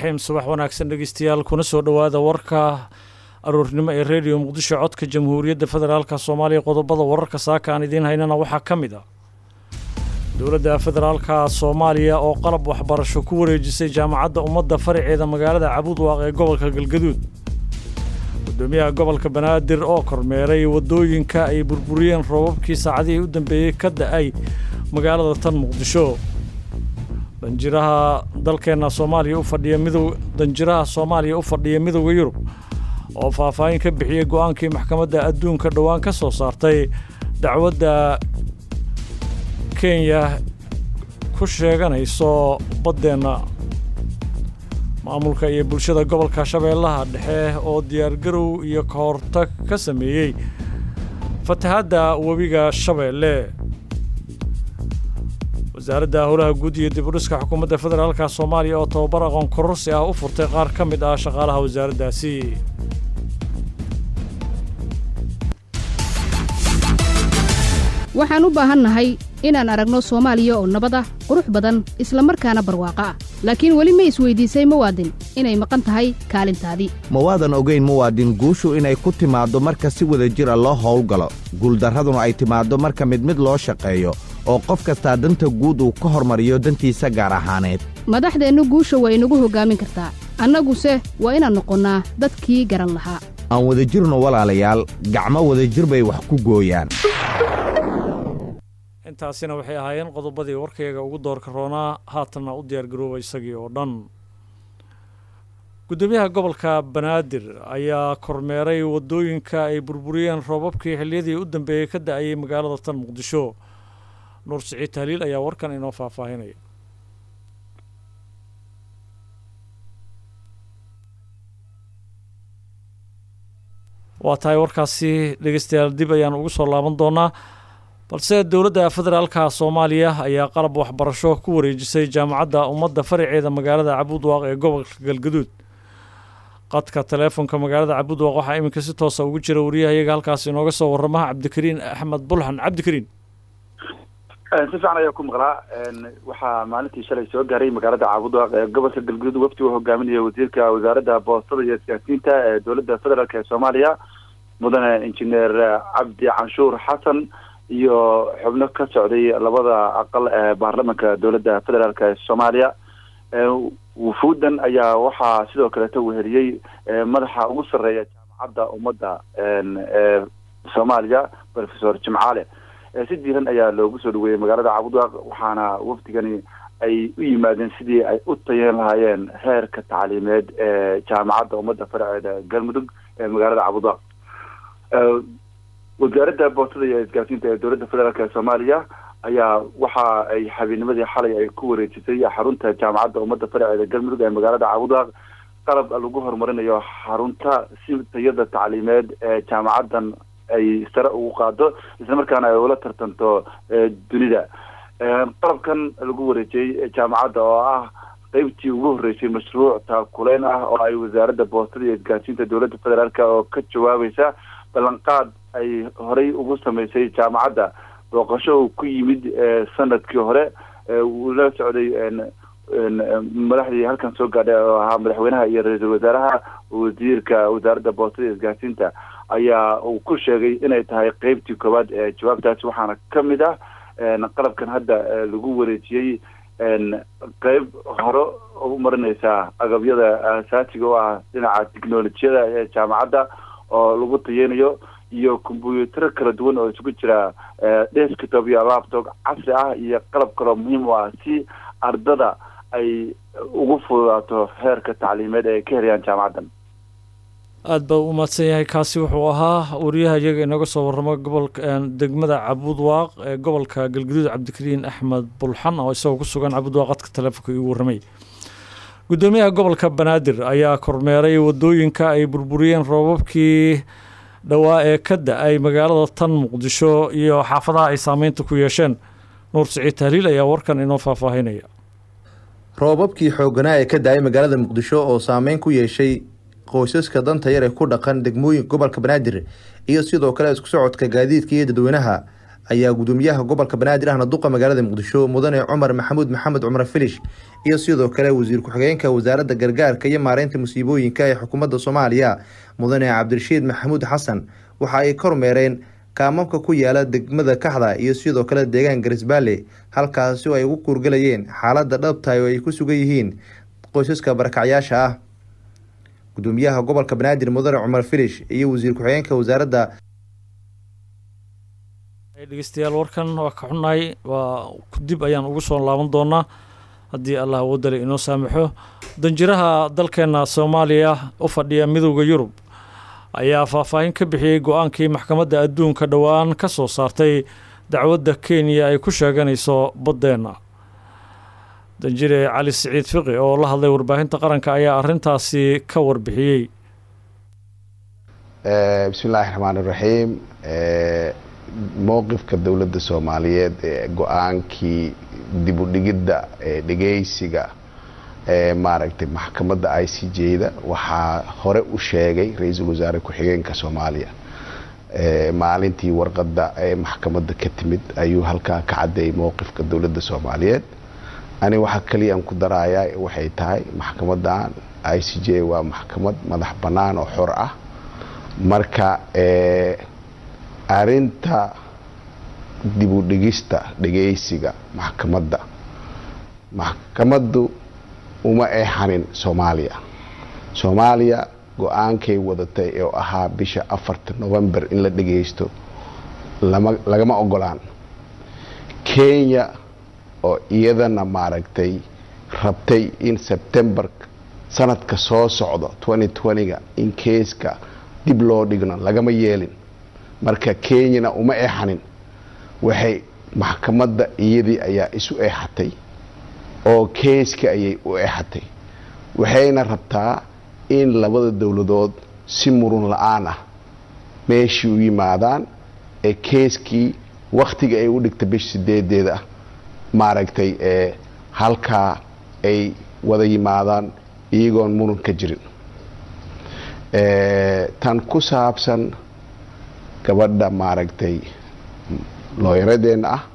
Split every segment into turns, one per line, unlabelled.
raxiim subax wanaagsan dhegeystayaal kuna soo dhowaada warka aroornimo ee rediyo muqdisho codka jamhuuriyadda federaalka soomaaliya qodobada wararka saaka aan idiin haynana waxaa ka mid ah dowladda federaalka soomaaliya oo qalab waxbarasho ku wareejisay jaamacadda ummadda faraceeda magaalada cabuudwaaq ee gobolka galgaduud gudoomiyaha gobolka banaadir oo kormeeray waddooyinka ay burburiyeen roobabkii saacadihii u dambeeyey ka da-ay magaalada tan muqdisho danjiraha dalkeenna soomaaliya u fadhiya midow danjiraha soomaaliya u fadhiya midowda yurub oo faahfaahin ka bixiyey go-aankii maxkamadda adduunka dhowaan ka soo saartay dacwadda kenya ku sheeganayso baddeenna maamulka iyo bulshada gobolka shabeellaha dhexe oo diyaargarow iyo ka hortag ka sameeyey fatahaadda webiga shabeelle wasaaradda howlaha guud iyo dib u dhiska xukuumadda federaalka soomaaliya oo tababar aqoon kororsi ah u furtay qaar ka mid ah shaqaalaha wasaaraddaasi
waxaan u baahannahay inaan aragno soomaaliya oo nabad ah qurux badan isla markaana barwaaqo ah laakiin weli ma isweydiisay muwaadin inay maqan tahay kaalintaadii
ma waadan ogayn muwaadin guushu inay ku timaaddo marka si wada jira loo howlgalo guuldarraduna ay timaaddo marka mid mid loo shaqeeyo oo qof kastaa danta guud uu ka hormariyo dantiisa gaar ahaaneed
madaxdeennu guusha waa inagu hoggaamin kartaa annaguse waa inaan noqonnaa dadkii garan lahaa
aan wadajirno walaalayaal gacmo wadajir bay wax ku gooyaan
intaasina waxay ahaayeen qodobadii warkayga ugu doorka roonaa haatanna u diyaargarooba isagii oo dhan gudoomiyaha gobolka banaadir ayaa kormeeray waddooyinka ay burburiyeen roobabkii xilliyadii u dambeeyey ka da-ayay magaalada tan muqdisho nuur siciid tahliil ayaa warkan inoo faahfaahinaya waa tahay warkaasi dhegeystayaal dib ayaan ugu soo laaban doonaa balse dowladda federaalka soomaaliya ayaa qalab waxbarasho ku wareejisay jaamacadda ummadda faraceeda magaalada cabuudwaaq ee gobolka galgaduud qadka taleefonka magaalada cabuudwaaq waxaa iminka si toosa ugu jira wariyaha iyaga halkaas inooga soo waramaha cabdikariin axmed bulxan cabdikariin
si fiican ayaa ku maqlaa waxaa maalintii shalay soo gaaray magaalada caabudwaaq ee gobolka galguduud wafdi uu hogaaminaya wasiirka wasaaradda boostada iyo isgaarsiinta ee dowladda federaalk ee soomaaliya mudane injineer cabdi canshuur xasan iyo xubno ka socday labada aqal ee baarlamanka dowladda federaalk ee soomaaliya wufuudan ayaa waxaa sidoo kaleeta weheliyey madaxa ugu sarreeya jaamacadda ummadda ee soomaaliya professor jimcaale si diiran ayaa loogu soo dhaweeyey magaalada caabudwaaq waxaana wafdigani ay u yimaadeen sidii ay u tayeen lahaayeen heerka tacliimeed ee jaamacadda ummadda faraceeda galmudug ee magaalada caabudwaaq wasaaradda boostada iyo isgaarsiinta ee dowladda federaalk ee soomaaliya ayaa waxa ay habeenimadii xalay ay ku wareejisay xarunta jaamacadda ummadda faraceeda galmudug ee magaalada caabudwaaq qalab lagu horumarinayo xarunta si tayada tacliimeed ee jaamacaddan ay sare ugu qaado isla markaana ay ula tartanto dunida qalabkan lagu wareejiyey jaamacadda oo ah qeybtii ugu horreysay mashruuc taakuleyn ah oo ay wasaaradda boostada iyo isgaarsiinta dowladda federaalk oo ka jawaabaysa ballanqaad ay horey ugu sameysay jaamacadda booqasho uu ku yimid sanadkii hore uu la socday madaxdii halkan soo gaadhay oo ahaa madaxweynaha iyo ra-iisul wasaaraha wasiirka wasaaradda boostada iyo isgaarsiinta ayaa uu ku sheegay inay tahay qeybtii koowaad ee jawaabtaasi waxaana ka mid ah qalabkan hadda lagu wareejiyey qeyb hore u marineysaa agabyada asaasiga u ah dhinaca technolojiyada ee jaamacadda oo lagu tayeynayo iyo kombyutaro kala duwan oo isugu jira desktop iyo laptop casri ah iyo qalab kaloo muhiim u ah si ardada ay ugu fududaato heerka tacliimeed ee ay ka helayaan jaamacaddan
aada baa u mahadsan yahay kaasi wuxuu ahaa wariyaha iyaga inooga soo warramo gobolka degmada cabuudwaaq ee gobolka galgaduud cabdikariin axmed bulxan oo isagoo ku sugan cabuudwaaq qadka taleefonka igu warramay guddoomiyaha gobolka banaadir ayaa kormeeray waddooyinka ay burburiyeen roobabkii dhowaa ee ka da-ay magaalada tan muqdisho iyo xaafadaha ay saameynta ku yeesheen nuur siciid tahliil ayaa warkan inoo faahfaahinaya
roobabkii xooganaa ee ka da-ay magaalada muqdisho oo saameyn ku yeeshay qoysaska danta yar ee ku dhaqan degmooyinka gobolka banaadir iyo sidoo kale isku socodka gaadiidka iyo dadweynaha ayaa gudoomiyaha gobolka banaadir ahna duqa magaalada muqdisho mudane cumar maxamuud maxamed cumar filish iyo sidoo kale wasiir ku-xigeenka wasaaradda gargaarka iyo maareynta musiibooyinka ee xukuumadda soomaaliya mudane cabdirashiid maxamuud xasan waxa ay kormeereen kaamamka ku yaala degmada kaxda iyo sidoo kale deegaan garisbaale halkaasi oo ay ugu kuurgalayeen xaaladda dhabtahay oo ay ku sugan yihiin qoysaska barakacyaasha ah gudoomiyaha gobolka banaadir mudane cumar filish iyo wasiir ku-xigeenka wasaaradda
dhegeystayaal warkan waa ka xunnahay waa dib ayaan ugu soo laaban doonaa haddii allah awoodale inoo saamaxo danjiraha dalkeena soomaaliya u fadhiya midowda yurub ayaa faahfaahin ka bixiyey go-aankii maxkamadda adduunka dhowaan ka soo saartay dacwadda kenya ay ku sheeganayso baddeenna danjire cali siciid fiqi oo la hadlay warbaahinta qaranka ayaa arrintaasi ka warbixiyey
bismi illaahi raxmaan iraxiim mowqifka dowladda soomaaliyeed ee go-aankii dib u dhigidda ee dhegeysiga ee maaragtay maxkamadda i c j-da waxaa hore u sheegay ra-iisul wasaare ku-xigeenka soomaaliya maalintii warqadda ee maxkamadda ka timid ayuu halkaa ka caddeeyay mowqifka dowladda soomaaliyeed ani waxaa kaliya aan ku darayaa waxay tahay maxkamadan i c j waa maxkamad madax bannaan oo xor ah marka arinta dib u dhigista dhegeysiga maxkamadda maxkamaddu uma eexanin soomaaliya soomaaliya go-aankay wadatay oo ahaa bisha afarta november in la dhegeysto lagama ogolaan kenya oo iyadana maaragtay rabtay in sebtembar sanadka soo socdo ga in keeska dib loo dhigno lagama yeelin marka kenyana uma eexanin waxay maxkamadda iyadii ayaa isu eexatay oo keeska ayay u eexatay waxayna rabtaa in labada dowladood si murun la-aan ah meeshii u yimaadaan ee keeskii wakhtiga ay u dhigta bisha sideedeeda ah maaragtay ee halkaa ay wada yimaadaan iyagoon muran ka jirin tan ku saabsan gabadha maaragtay looyaradeenna ah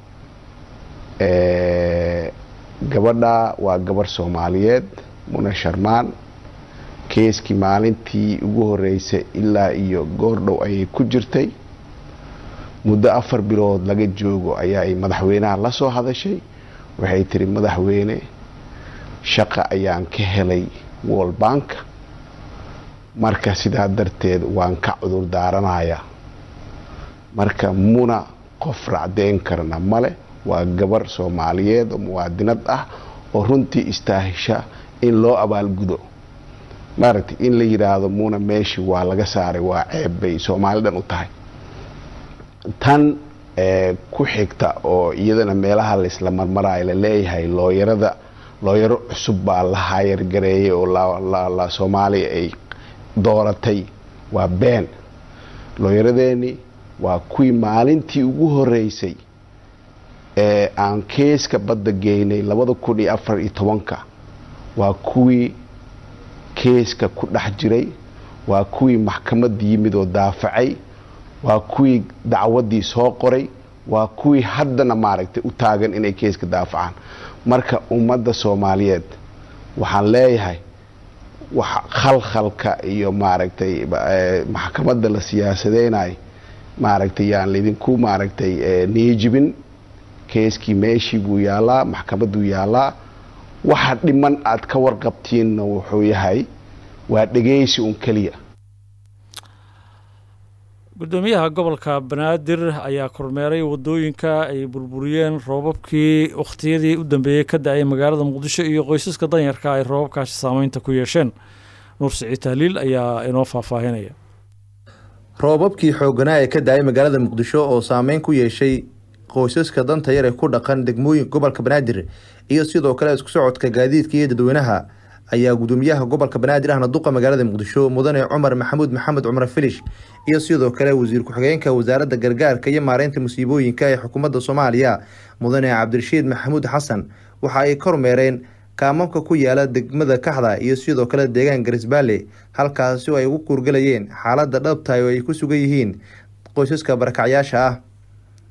gabadha waa gabarh soomaaliyeed muna sharmaan keeskii maalintii ugu horeysay ilaa iyo goordhow ayay ku jirtay muddo afar bilood laga joogo ayaa ay madaxweynaha la soo hadashay waxay tiri madaxweyne shaqa ayaan ka helay wall bank marka sidaa darteed waan ka cudur daaranayaa marka muna qof racdeyn karna male waa gabar soomaaliyeed oo muwaadinad ah oo runtii istaahisha in loo abaalgudo maaragtay in la yidhaahdo muna meeshii waa laga saaray waa ceeb bay soomaalidan u tahay tan ku xigta oo iyadana meelaha laisla marmarayo la leeyahay looyarada looyaro cusub baa la haayargareeyay oo la soomaaliya ay dooratay waa been looyaradeeni waa kuwii maalintii ugu horeysay ee aan keeska badda geynay labada kun iyo afar iyo tobanka waa kuwii keeska ku dhex jiray waa kuwii maxkamad yimid oo daafacay waa kuwii dacwaddii soo qoray waa kuwii haddana maaragtay u taagan inay keeska daafacaan marka ummadda soomaaliyeed waxaan leeyahay khalkhalka iyo maaragtay maxkamadda la siyaasadeynayo maaragtay yaan laydinku maaragtay niyijibin keeskii meeshii buu yaalaa maxkamadduu yaalaa waxa dhiman aad ka warqabtiinna wuxuu yahay waa dhegeysi un keliya
guddoomiyaha gobolka banaadir ayaa kormeeray waddooyinka ay burburiyeen roobabkii wakhtiyadii u dambeeyey ka da-ay magaalada muqdisho iyo qoysaska danyarka ay roobabkaasi saameynta ku yeesheen nuur siciid tahliil ayaa inoo faahfaahinaya
roobabkii xooganaa ee ka da-ay magaalada muqdisho oo saameyn ku yeeshay qoysaska danta yar ee ku dhaqan degmooyinka gobolka banaadir iyo sidoo kale isku socodka gaadiidka iyo dadweynaha ayaa gudoomiyaha gobolka banaadir ahna duqa magaalada muqdisho mudane cumar maxamuud maxamed cumar filish iyo sidoo kale wasiir ku-xigeenka wasaaradda gargaarka iyo maareynta musiibooyinka ee xukuumadda soomaaliya mudane cabdirashiid maxamuud xasan waxa ay kormeereen kaamamka ku yaala degmada kaxda iyo sidoo kale deegaan garisbaale halkaasi oo ay ugu kuurgalayeen xaaladda dhabtahay oo ay ku sugan yihiin qoysaska barakacyaasha ah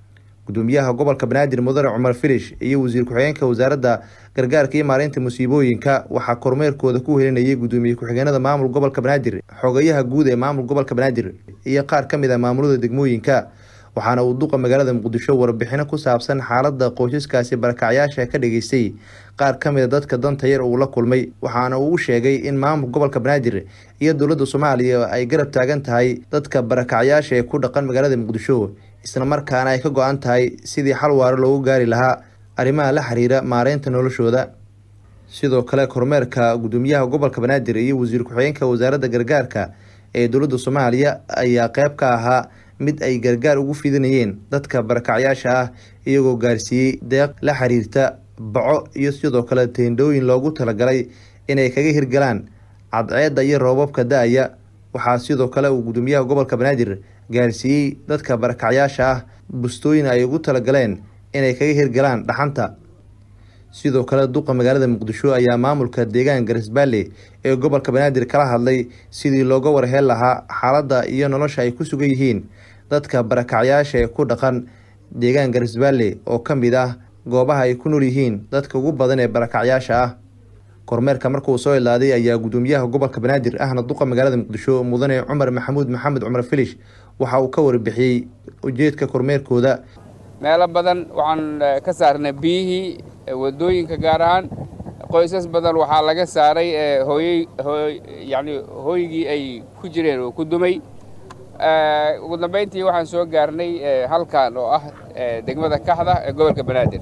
gudoomiyaha gobolka banaadir mudane cumar filish iyo wasiir ku-xigeenka wasaaradda gargaarka iyo maareynta musiibooyinka waxaa kormeerkooda ku helinayay gudoomiye ku-xigeenada maamul gobolka banaadir xogayaha guud ee maamul gobolka banaadir iyo qaar ka mid ah maamulada degmooyinka waxaana uu duqa magaalada muqdisho warbixino ku saabsan xaalada qoysaskaasi barakacyaasha ka dhageystay qaar ka mid a dadka danta yar uu la kulmay waxaana uu u sheegay in maamul gobolka banaadir iyo dowladda soomaaliya ay garab taagan tahay dadka barakacyaasha ee ku dhaqan magaalada muqdisho isla markaana ay ka go-an tahay sidii xal waaro loogu gaari lahaa arrimaha la xiriira maareynta noloshooda sidoo kale kormeerka gudoomiyaha gobolka banaadir iyo wasiir ku-xigeenka wasaaradda gargaarka ee dowladda soomaaliya ayaa qeyb ka ahaa mid ay gargaar ugu fidinayeen dadka barakacyaasha ah iyagoo gaarsiiyey deeq la xiriirta baco iyo sidoo kale teendhooyin loogu talagalay inay kaga hirgalaan cadceedda iyo roobabka da-aya waxaa sidoo kale uu gudoomiyaha gobolka banaadir gaarsiiyey dadka barakacyaasha ah bustooyin ay ugu talagaleen inay kaga hirgalaan dhaxanta sidoo kale duqa magaalada muqdisho ayaa maamulka deegaan garisbaale ee gobolka banaadir kala hadlay sidii looga warheel lahaa xaaladda iyo nolosha ay ku sugan yihiin dadka barakacyaasha ee ku dhaqan deegaan garisbaale oo ka mid ah goobaha ay ku nool yihiin dadka ugu badan ee barakacyaasha ah kormeerka markuu soo ilaaday ayaa gudoomiyaha gobolka banaadir ahna duqa magaalada muqdisho mudane cumar maxamuud maxamed cumar filish waxa uu ka warbixiyey ujeedka kormeerkooda
meelo badan waxaan ka saarnay biyihii wadooyinka gaar ahaan qoysas badan waxaa laga saaray hooyey yani hooygii ay ku jireen oo ku dumay ugu dambayntii waxaan soo gaarnay halkan oo ah degmada kaxda ee gobolka banaadir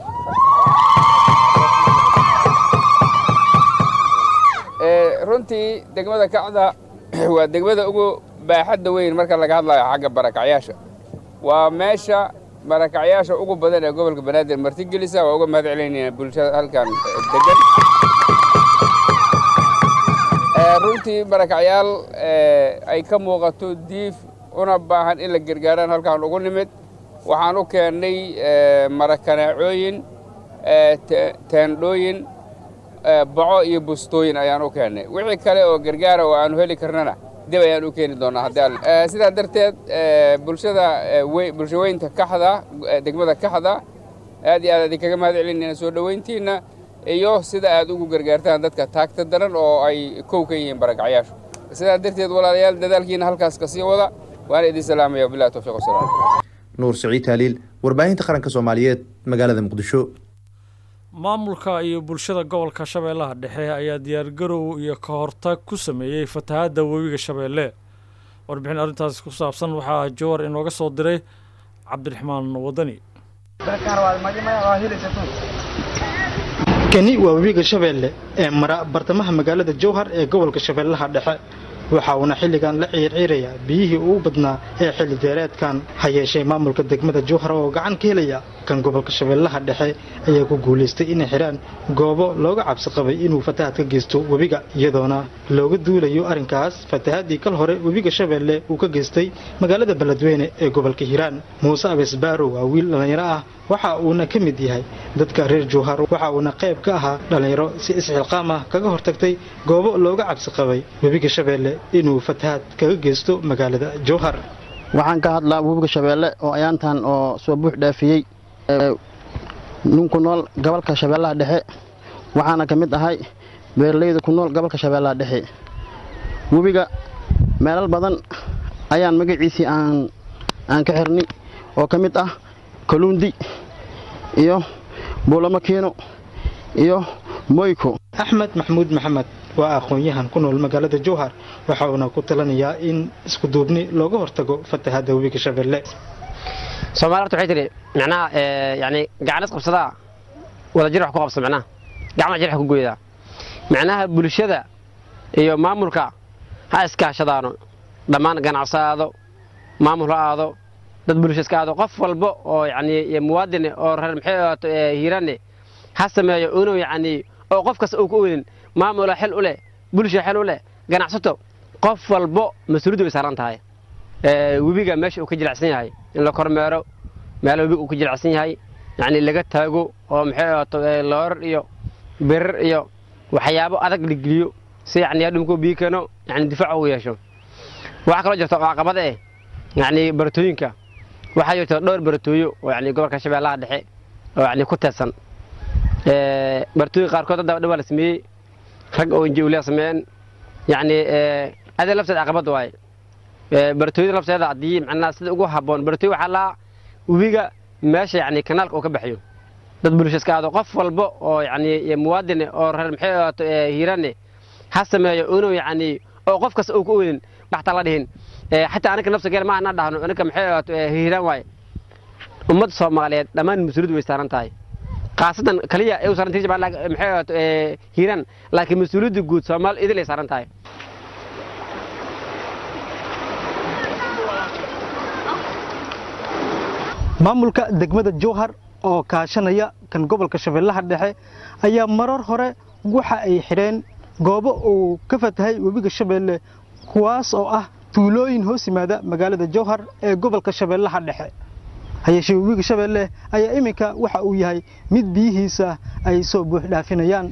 runtii degmada kacda waa degmada ugu baaxadda weyn marka laga hadlayo xagga barakacyaasha waa meesha barakacyaasha ugu badan ee gobolka banaadir martigelisa waa uga mahad celinayna bulshada halkan degan runtii barakacyaal ay ka muuqato diif una baahan in la gargaaraan halkaan ugu nimid waxaan u keennay marakanaacooyin teendhooyin baco iyo bustooyin ayaan u keennay wixii kale oo gargaara oo aanu heli karnana dib ayaan u keeni doonaa haddii sidaa darteed bulshada bulshaweynta kaxda degmada kaxda aad iyo aad idinkaga mahad celinayna soo dhoweyntiinna iyo sida aad ugu gargaartaan dadka taagta daran oo ay kow ka yihiin barakacyaashu sidaa darteed walaalayaal dadaalkiina halkaas ka sii wada waana idin salaamaya wabillahi tawfiiq wasalaam
nuur siciid taaliil warbaahinta qaranka soomaaliyeed magaalada muqdisho
maamulka iyo bulshada gobolka shabeellaha dhexe ayaa diyaargarow iyo ka hortag ku sameeyey fatahaadda webiga shabeelle warbixin arrintaasi ku saabsan waxaa jowar inooga soo diray cabdiraxmaan wadani
kani waa webiga shabeelle ee mara bartamaha magaalada jowhar ee gobolka shabeellaha dhexe waxa uuna xilligan la ciirciirayaa biyihii ugu badnaa ee xilli deereedkan ha yeeshee maamulka degmada jowhar oo gacan ka helaya kan gobolka shabeellaha dhexe ayaa ku guulaystay inay xidhaan goobo looga cabsi qabay inuu fatahaad ka geysto webiga iyadoona looga duulayo arrinkaas fatahaadii kal hore webiga shabeelle uu ka geystay magaalada beledweyne ee gobolka hiiraan muuse abes baarow waa wiil dhallinyaro ah waxa uuna ka mid yahay dadka reer jowhar waxa uuna qayb ka ahaa dhallinyaro si isxilqaam ah kaga hortagtay goobo looga cabsi qabay webiga shabeelle inuu fatahaad kaga geysto magaalada jowhar
waxaan ka hadlaa webiga shabeelle oo ayaantan oo soo buux dhaafiyey nin ku nool gobolka shabeellaha dhexe waxaana ka mid ahay beeralayda ku nool gobolka shabeellaha dhexe webiga meelal badan ayaan magaciisii aan aan ka xirnay oo ka mid ah kaluundi iyo buulamakiino iyo moyko
axmed maxamuud maxamed waa aqoon-yahan ku nool magaalada jowhar waxa uuna ku talanayaa in isku duubni looga hortago fatahaadda webiga shabeelle
soomaali horta waxay tidhi macnaha yani gacanis qabsadaa wada jir wax ku qabsa macnaha gacmaha jir wax ku goydaa macnaha bulshada iyo maamulka ha iskaashadaano dhammaan ganacso aado maamul ha aado dad bulsho iska aado qof walba oo yani muwaadin oo reer maxay hiirane ha sameeyo inuu yani oo qof kasta uu ku oolin maamula xil u leh bulsha xil u leh ganacsato qof walbo mas-uuliyaddu way saaran tahay webiga meesha uu ka jilicsan yahay in la kormeero meelo webiga uu ka jilicsan yahay yani laga taago oo maxay ahaato loorar iyo birir iyo waxyaabo adag la geliyo si yani hadhumkuu biyo keeno yani difaac ugu yeesho waxaa kaloo jirta oo caqabada eh yani baratooyinka waxaa jirta dhowr baratooyo oo yani gobolka shabeellaha dhexe oo yani ku teedsan baratooyi qaarkood hadda dhawaa la sameeyey rag oo injiwliya sameeyeen yani adee lafteeda caqabad waaye baratooyada lafteeda haddii macnaa sida ugu habboon baratooy waxaa laa webiga meesha yani kanaalka uu ka baxayo dad bulsho iska aado qof walba oo yani muwaadine oo reer maxay ahaato hiirane ha sameeyo inuu yani oo qof kasta uu ku oodin dhaxta la dhihin xataa anaga nafsa geel ma ana dhahno anaga maxay ahaato hiiraan waaye ummadda soomaaliyeed dhammaan mas-uuliyaddu way saaran tahay khaasatan kaliya ay u saaran tahay maxay ahaato hiiraan laakiin mas-uuliyadda guud soomaali idil ay saaran tahay
maamulka degmada jowhar oo kaashanaya kan gobolka shabeellaha dhexe ayaa marar hore waxa ay xidheen goobo uu ka fatahay webiga shabeelle kuwaas oo ah tuulooyin hoos yimaada magaalada jowhar ee gobolka shabeellaha dhexe hayeeshee webiga shabeelle ayaa iminka waxa uu yahay mid biyihiisa ay soo buux dhaafinayaan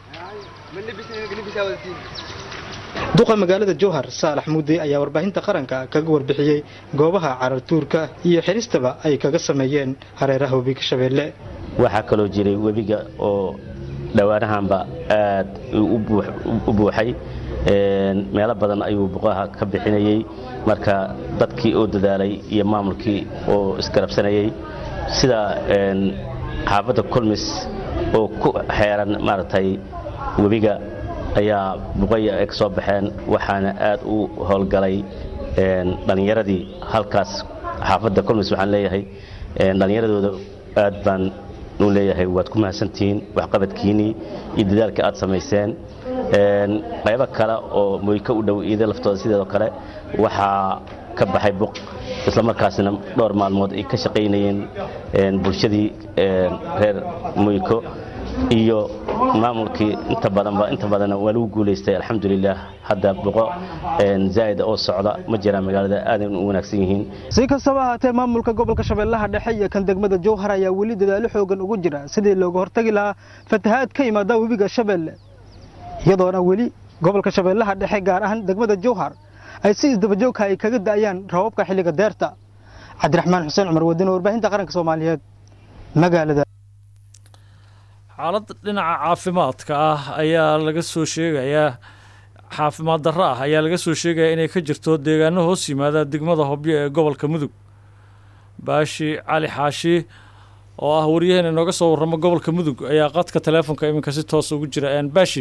duqa magaalada jowhar saalax mudde ayaa warbaahinta qaranka kaga warbixiyey goobaha carartuurka iyo xiristaba ay kaga sameeyeen hareeraha webiga shabeelle
waxaa kaloo jiray webiga oo dhowaanahanba aad u buuxay meelo badan ayuu buqaha ka bixinayey marka dadkii oo dadaalay iyo maamulkii oo isgarabsanayey sida xaafadda kulmis oo ku xeeran maaragtay webiga ayaa buqaya ay ka soo baxeen waxaana aad u howlgalay dhallinyaradii halkaas xaafadda kulmis waxaan leeyahay dhallinyaradooda aad baan u leeyahay waad ku mahadsantihiin waxqabadkiinnii iyo dadaalka aad samayseen qaybo kale oo moyka u dhow iida laftooda sideedoo kale waxaa ka baxay buq islamarkaasna dhowr maalmood ay ka shaqaynayeen bulshadii reer moyko iyo maamulkii inta badanba inta badanna waa lagu guulaystay alxamdulilah hadda boqo zaa'id oo socda ma jiraan magaalada aadan u wanaagsan yihiin
si kastaba ahaatee maamulka gobolka shabeellaha dhexe iyo kan degmada jowhar ayaa weli dadaalo xoogan ugu jira sidii looga hortagi lahaa fatahaad ka yimaada webiga shabeelle iyadoona weli gobolka shabeellaha dhexe gaar ahaan degmada jowhar ay si isdabajoogka ay kaga da'ayaan rababka xilliga deerta cabdiraxmaan xuseen cumar wadine warbaahinta qaranka soomaaliyeed magaalada
xaalad dhinaca caafimaadka ah ayaa laga soo sheegayaa caafimaad darro ah ayaa laga soo sheegayaa inay ka jirto deegaano hoos yimaada degmada hobyo ee gobolka mudug baashi cali xaashi oo ah waryaheena inooga soo warramo gobolka mudug ayaa qadka taleefonka iminka si toos ugu jira baashi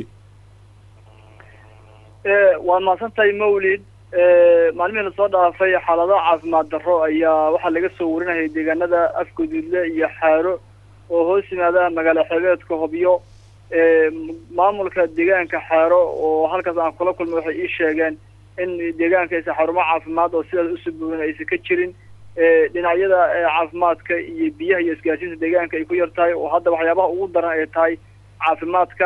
waad mahadsantahay mawlid maalmihii lasoo dhaafay xaalado caafimaad darro ayaa waxaa laga soo warinayay deegaanada afguduudle iyo xaaro oo hoos yimaada magaalo xeebeedka hobyo maamulka deegaanka xaaro oo halkaas aan kula kulmay waxay ii sheegeen in deegaanka aysan xarumo caafimaad oo sidaas usoo buurin aysan ka jirin dhinacyada caafimaadka iyo biyaha iyo isgaarsiinta deegaanka ay ku yar tahay oo hadda waxyaabaha ugu daran ay tahay caafimaadka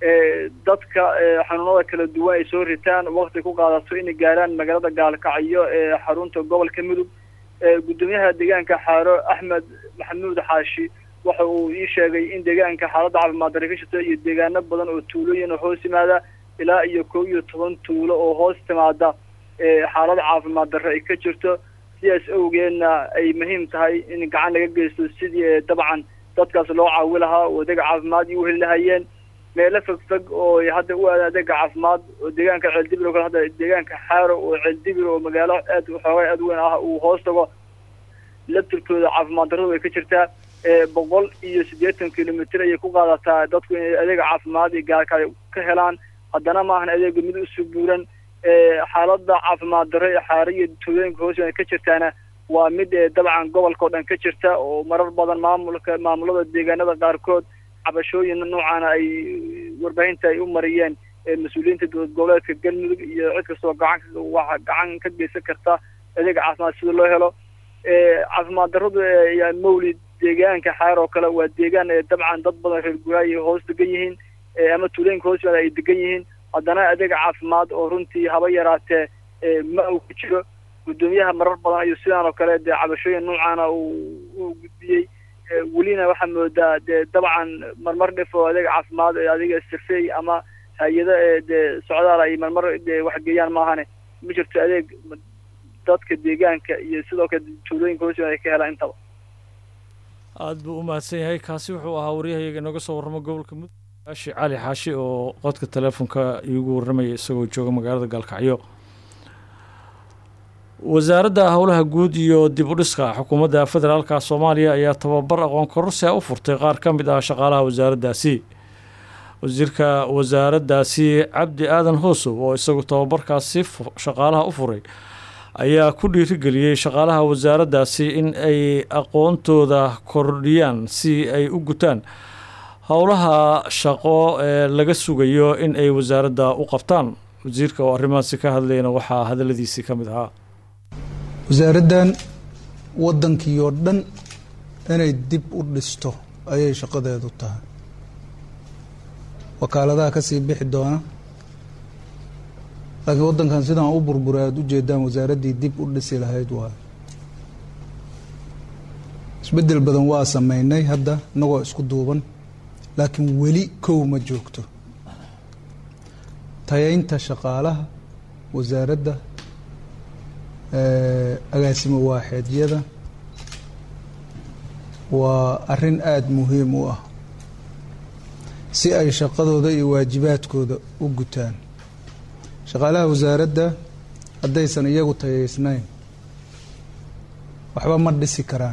dadka xanuunada kala duwan ay soo ritaan wakti ku qaadato inay gaaraan magaalada gaalkacyo ee xarunta gobolka mudug gudoomiyaha deegaanka xaaro axmed maxamuud xaashi waxa uu ii sheegay in deegaanka xaaladda caafimaad darre ka jirto iyo deegaano badan oo tuulooyin oo hoos yimaada ilaa iyo kow iyo toban tuulo oo hoos timaada xaalad caafimaad darre ay ka jirto sidaas awgeedna ay muhiim tahay in gacan laga geysto sidii dabcan dadkaas loo caawi lahaa oo adeega caafimaad iyo u heli lahayeen meelo fogfog oo hadda u aada adeega caafimaad oo deegaanka ceeldibir oo kale hadda deegaanka xaaro oo ceeldibir oo magaalo aad xoogaa aad weyn ah uu hoos tago laftirkooda caafimaad darradu way ka jirtaa boqol iyo siddeetan kilomitr ayay ku qaadataa dadku inay adeega caafimaad iyo gaarka ka helaan haddana maahan adeega mid usoo buuran xaaladda caafimaad darro ee xaaro iyo tuulooyinka hoos ka jirtaana waa mid dabcan gobolka oo dhan ka jirta oo marar badan maamulka maamulada deegaanada qaarkood cabashooyin noocaana ay warbaahinta ay u mariyeen mas-uuliyiinta dowlad goboleedka galmudug iyo cid kastoo gacan waxa gacan ka geysan karta adeega caafimaad sida loo helo caafimaad darradu yaa mawlid deegaanka xaar oo kale waa deegaan dabcan dad badan reer guraay hoos degan yihiin ama tuulooyinka hoos ay degan yihiin haddana adeega caafimaad oo runtii haba yaraatee ma uu ku jiro guddoomiyaha marar badan ayuu sidaan oo kale dee cabashooyin noocaana uu gudbiyey welina waxaa moodaa dee dabcan marmar dhif oo adeega caafimaad adiga safey ama hay-ado dee socdaal ay marmar dee waxgeeyaan maahane ma jirto adeeg dadka deegaanka iyo sidoo kale tuulooyinka hoos ay ka helaan intaba
aada buu u mahadsan yahay kaasi wuxuu ahaa waryahayaga inooga soo warramo gobolka mudug aashi cali xaashi oo qodka teleefonka iigu warramaya isagoo jooga magaalada gaalkacyo wasaaradda howlaha guud iyo dib u dhiska xukuumadda federaalka soomaaliya ayaa tababar aqoon kororsia u furtay qaar ka mid ah shaqaalaha wasaaraddaasi wasiirka wasaaraddaasi cabdi aadan hoosow oo isagu tababarkaasi shaqaalaha u furay ayaa ku dhiirigeliyey shaqaalaha wasaaraddaasi in ay aqoontooda kordhiyaan si ay u gutaan howlaha shaqo ee laga sugayo in ay wasaaradda u qabtaan wasiirka oo arrimahaasi ka hadlayna waxaa hadalladiisii ka mid ahaa
wasaaraddan waddankii oo dhan inay dib u dhisto ayay shaqadeedu tahay wakaaladaha ka sii bixi doona laakiin waddankan sidaan u burburay aada u jeedaan wasaaraddii dib u dhisi lahayd waayo isbeddel badan waa sameynay hadda inagoo isku duuban laakiin weli kow ma joogto tayaynta shaqaalaha wasaaradda agaasimo waaxeedyada waa arrin aada muhiim u ah si ay shaqadooda iyo waajibaadkooda u gutaan shaqaalaha wasaaradda haddaysan iyagu tayaysnayn waxba ma dhisi karaan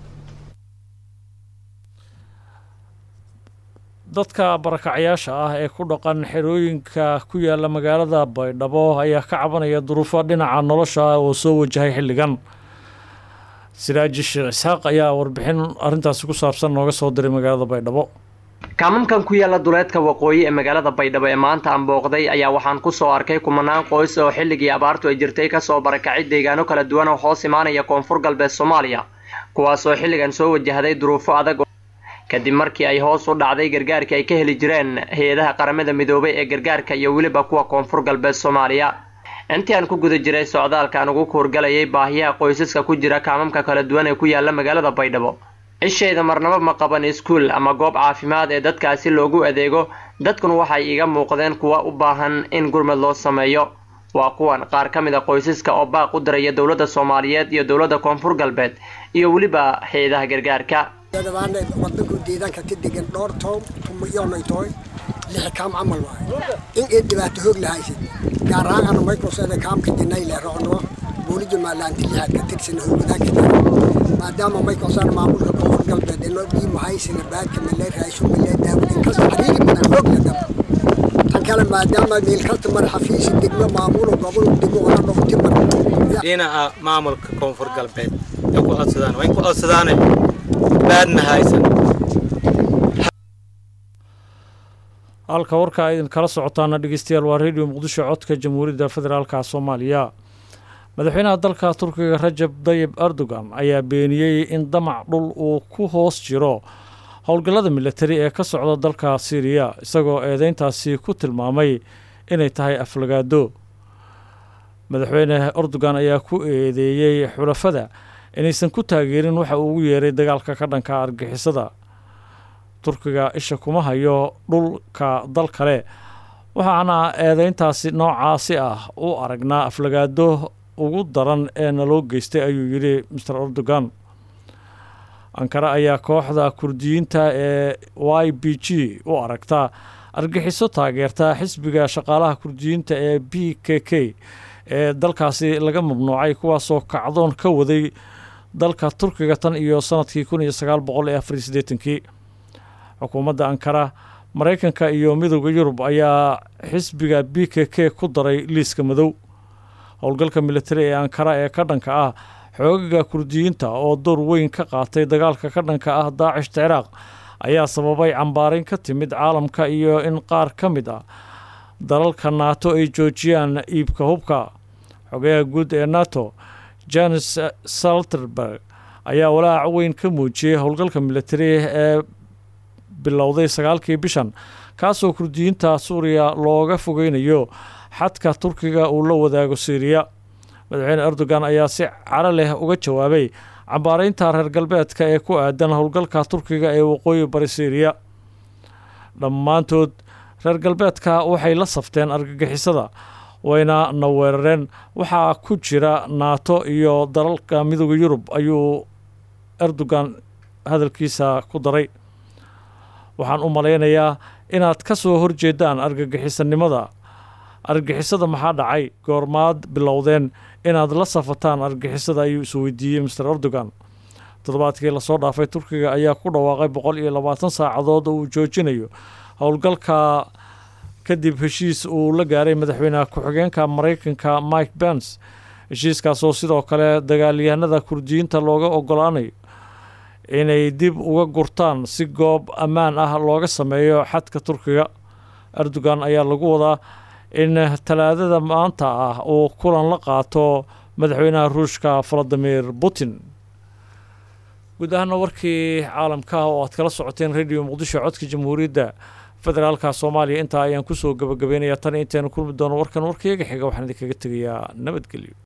dadka barakacyaasha ah ee ku dhaqan xerooyinka ku yaala magaalada baydhabo ayaa ka cabanaya duruufo dhinaca nolosha ah oo soo wajahay xilligan siraaji sheekh isxaaq ayaa warbixin arrintaasi ku saabsan nooga soo diray magaalada baydhabo
kaamankan ku yaala duleedka waqooyi ee magaalada baydhabo ee maanta aan booqday ayaa waxaan ku soo arkay kumanaan qoys oo xilligii abaartu ay jirtay kasoo barakacay deegaano kala duwan oo hoos imaanaya koonfur galbeed soomaaliya kuwaasoo xilligan soo wajahday duruufo adag kadib markii ay hoos u dhacday gargaarka ay ka heli jireen hay-adaha qaramada midoobay ee gargaarka iyo weliba kuwa koonfur galbeed soomaaliya intii aan ku guda jiray socdaalkaan ugu kuurgalayay baahiyaha qoysaska ku jira kaamamka kala duwan ee ku yaala magaalada baydhabo cishayda marnabo ma qaban iskuul ama goob caafimaad ee dadkaasi loogu adeego dadkuna waxay iga muuqdeen kuwa u baahan in gurmad loo sameeyo waa kuwan qaar ka mid a qoysaska oo baaq u diraya dowladda soomaaliyeed iyo dowladda koonfur galbeed iyo weliba hay-adaha gargaarka
dadbaana wadanku deegaanka ka degan dhowr toon tumayoonay tahay lix kaam camal waaye in ay dhibaato hoog lahaysid gaar ahaan ana microsoft kaamka dinay le rocno boolija maalaanti lixaad ka tirsan howlwadaanka jira maadaama microsoft maamulka koonfur galbeed inoo dhiimo haysina baadka malee raasho malee daawadin kasta xariiri badan hoog la daba tan kale maadaama meel kasta mar xafiisi degmo maamulo gobol degmo ona dhogti mar
dhinaca maamulka koonfur galbeed ay ku codsadaan waa in ku codsadaane baadna haysan
halka warka ay idin kala socotaana dhegeystayaal waa radio muqdisho codka jamhuuriyadda federaalka soomaaliya madaxweynaha dalka turkiga rajab dayib erdogan ayaa beeniyey in damac dhul uu ku hoos jiro howlgallada militari ee ka socda dalka syriya isagoo eedeyntaasi ku tilmaamay inay tahay aflagaado madaxweyne erdogan ayaa ku eedeeyey xulafada inaysan ku taageerin waxa uu ugu yeeray dagaalka ka dhanka argixisada turkiga isha kuma hayo dhulka dal kale waxaana eedeyntaasi noocaasi ah u aragnaa aflagaado ugu daran ee naloo geystay ayuu yidhi master erdogan ankara ayaa kooxda kurdiyiinta ee y b g u aragta argixiso taageerta xisbiga shaqaalaha kurdiyiinta ee b k k ee dalkaasi laga mamnuucay kuwaasoo kacdoon ka waday dalka turkiga tan iyo sanadkii kun iyo sagaal boqol iyo afar iyo siddeetankii xukuumadda ankara maraykanka iyo midowda yurub ayaa xisbiga b k k ku daray liiska madow howlgalka militari ee ankara ee ka dhanka ah xoogaga kurdiyiinta oo door weyn ka qaatay dagaalka ka dhanka ah daacishta ciraaq ayaa sababay cambaarayn ka timid caalamka iyo in qaar ka mid ah dalalka nato ay joojiyaan iibka hubka xogayaha guud ee nato janes salterberg ayaa walaac weyn ka muujiyey howlgalka militari ee bilowday sagaalkii bishan kaasoo kurdiyiinta suuriya looga fogeynayo xadka turkiga uu la wadaago syriya madaxweyne erdogan ayaa si caro leh uga jawaabay cambaaraynta reer galbeedka ee ku aadan howlgalka turkiga ee waqooyi bari syriya dhammaantood reer galbeedka waxay la safteen argagixisada wayna na weerareen waxaa ku jira naato iyo dalalka midooda yurub ayuu erdogan hadalkiisa ku daray waxaan u malaynayaa inaad ka soo horjeedaan argagixisanimada argagixisada maxaa dhacay goormaad bilowdeen inaad la safataan argagixisada ayuu isweydiiyey master erdogan toddobaadkii lasoo dhaafay turkiga ayaa ku dhawaaqay boqol iyo labaatan saacadood oo uu joojinayo howlgalka kadib heshiis uu la gaaray madaxweynaha ku-xigeenka maraykanka mike bens heshiiskaasoo sidoo kale dagaalyahanada kurdiyiinta looga ogolaanayo inay dib uga gurtaan si goob ammaan ah looga sameeyo xadka turkiga erdogan ayaa lagu wadaa in talaadada maanta ah uu kulan la qaato madaxweynaha ruushka valadimir putin guud ahaana warkii caalamka ah oo aad kala socoteen radio muqdisho codka jamhuuriyadda federaalka soomaaliya intaa ayaan kusoo gabagabeynaya tan intaynu kulmi doono warkan warkayaga xiga waxaan idinkaga tegayaa nabadgelyo